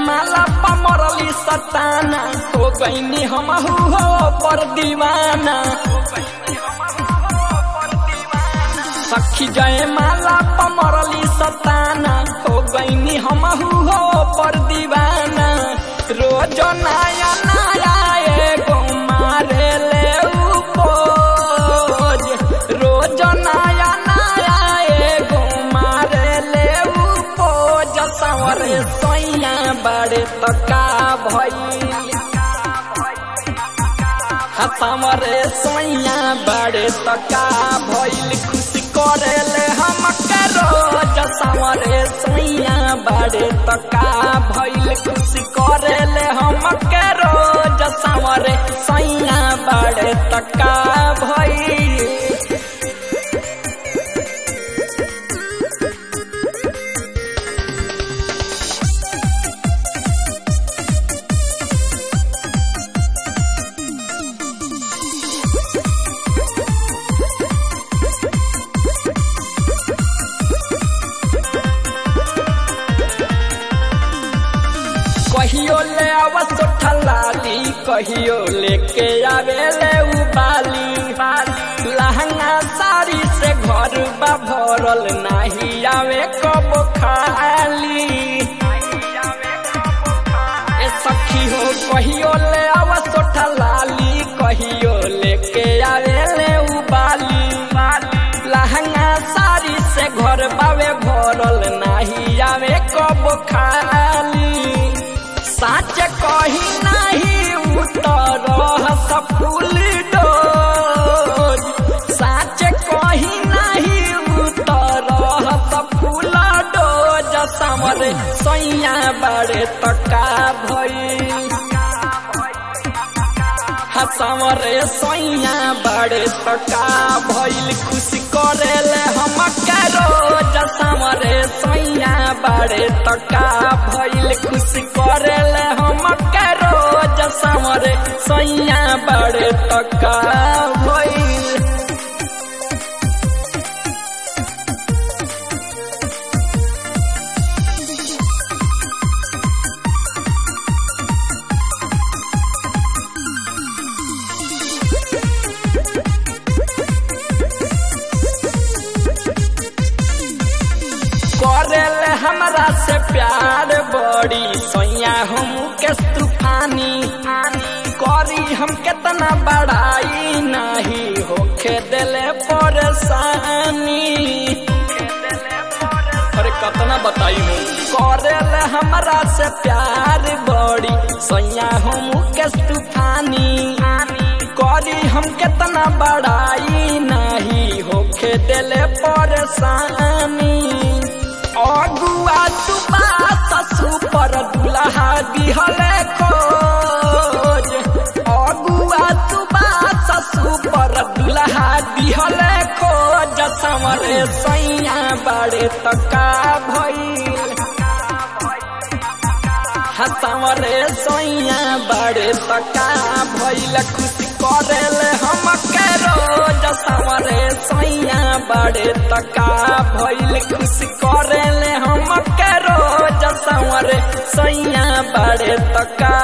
माला पमरली सताना हो गईनी हम हो पर दीवाना सखी जय माला पमरली सताना हो गईनी हम हो पर दीवाना रोज नया नया एगो मारे ले उपोज रोज नया नया एगो मारे ले उपोज सवरे सैया बड़े तका भई हमरे सोइया बड़े तका भइल खुशी करेले हम रोज समरे सोइया बड़े तका भइल खुशी करेले हम रोज समरे सोइया बड़े तका भइल कहियो ले आवत ठलाली कहियो लेके आवे ले उबाली लहंगा साड़ी से घर बा भरल नाही आवे कब खाली ए सखी हो कहियो ले आवत ठलाली कहियो लेके आवे ले उबाली लहंगा साड़ी से घर बावे भरल नाही आवे कब खाली साच कही नहीं उतर सफुल डोज साच कही नहीं उतर सफुल डोज समरे सैया बड़े तका भई समरे सैया बड़े तका भइल खुशी करेले हम रोज समरे सैया बड़े तका भइल खुशी करेले हम रोज समरे सैया बड़े तका भइल करेले हमरा से प्यार बड़ी सैया हम के तूफानी करी हम केतना बड़ाई नहीं होखे दिले परेशानी अरे कतना बताई हो करेले हमरा से प्यार बड़ी सैया हम के तूफानी करी हम केतना बड़ाई नहीं होखे दिले परेशानी अगुआ तुबा ससु पर दुल्हा दिहले खोज अगुआ तुबा ससु पर दुल्हा दिहले खोज समरे सैया बड़े तका भइल हसमरे सैया बड़े तका भइल खुशी करेले हम रोज समरे सैया बड़े तका भइल खुशी करेले हम रोज समरे सैया बड़े तका